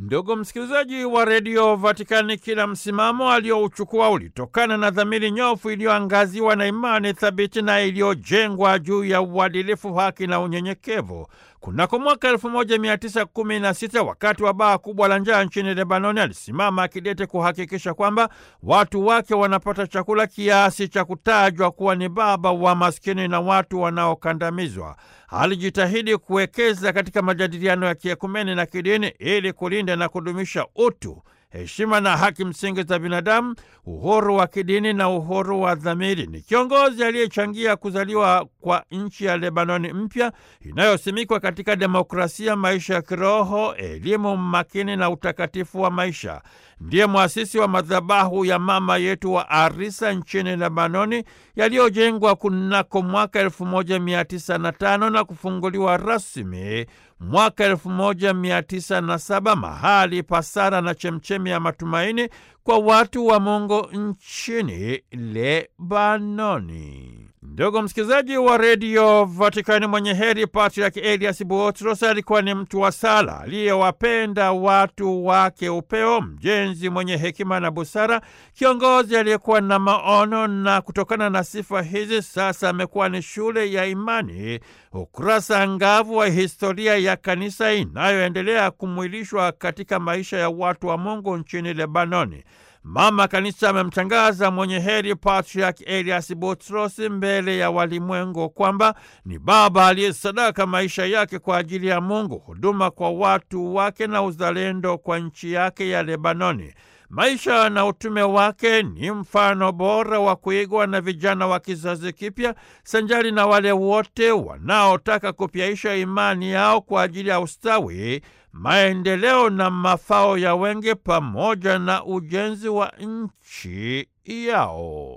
Ndugu msikilizaji wa redio Vatikani, kila msimamo aliyouchukua ulitokana na dhamiri nyofu iliyoangaziwa na imani thabiti na iliyojengwa juu ya uadilifu, haki na unyenyekevu. Kunako mwaka 1916 wakati wa baa kubwa la njaa nchini Lebanoni, alisimama akidete kuhakikisha kwamba watu wake wanapata chakula kiasi cha kutajwa kuwa ni baba wa maskini na watu wanaokandamizwa. Alijitahidi kuwekeza katika majadiliano ya kiekumeni na kidini ili kulinda na kudumisha utu heshima na haki msingi za binadamu, uhuru wa kidini na uhuru wa dhamiri. Ni kiongozi aliyechangia kuzaliwa kwa nchi ya Lebanoni mpya inayosimikwa katika demokrasia, maisha ya kiroho, elimu makini na utakatifu wa maisha. Ndiye mwasisi wa madhabahu ya mama yetu wa Arisa nchini Lebanoni yaliyojengwa kunako mwaka 1905 na kufunguliwa rasmi mwaka 1907 mahali pasara na chemchemi ya matumaini kwa watu wa Mungu nchini Lebanoni. Ndugu msikilizaji wa redio Vatikani, mwenye heri Patriak Elias Buotros alikuwa ni mtu wa sala aliyewapenda watu wake upeo, mjenzi mwenye hekima na busara, kiongozi aliyekuwa na maono, na kutokana na sifa hizi sasa amekuwa ni shule ya imani, ukurasa angavu wa historia ya kanisa inayoendelea kumwilishwa katika maisha ya watu wa Mungu nchini Lebanoni. Mama Kanisa amemtangaza mwenye heri Patriak Elias Butros mbele ya walimwengu kwamba ni baba aliyesadaka maisha yake kwa ajili ya Mungu, huduma kwa watu wake na uzalendo kwa nchi yake ya Lebanoni. Maisha na utume wake ni mfano bora wa kuigwa na vijana wa kizazi kipya, sanjari na wale wote wanaotaka kupyaisha imani yao kwa ajili ya ustawi, maendeleo na mafao ya wengi, pamoja na ujenzi wa nchi yao.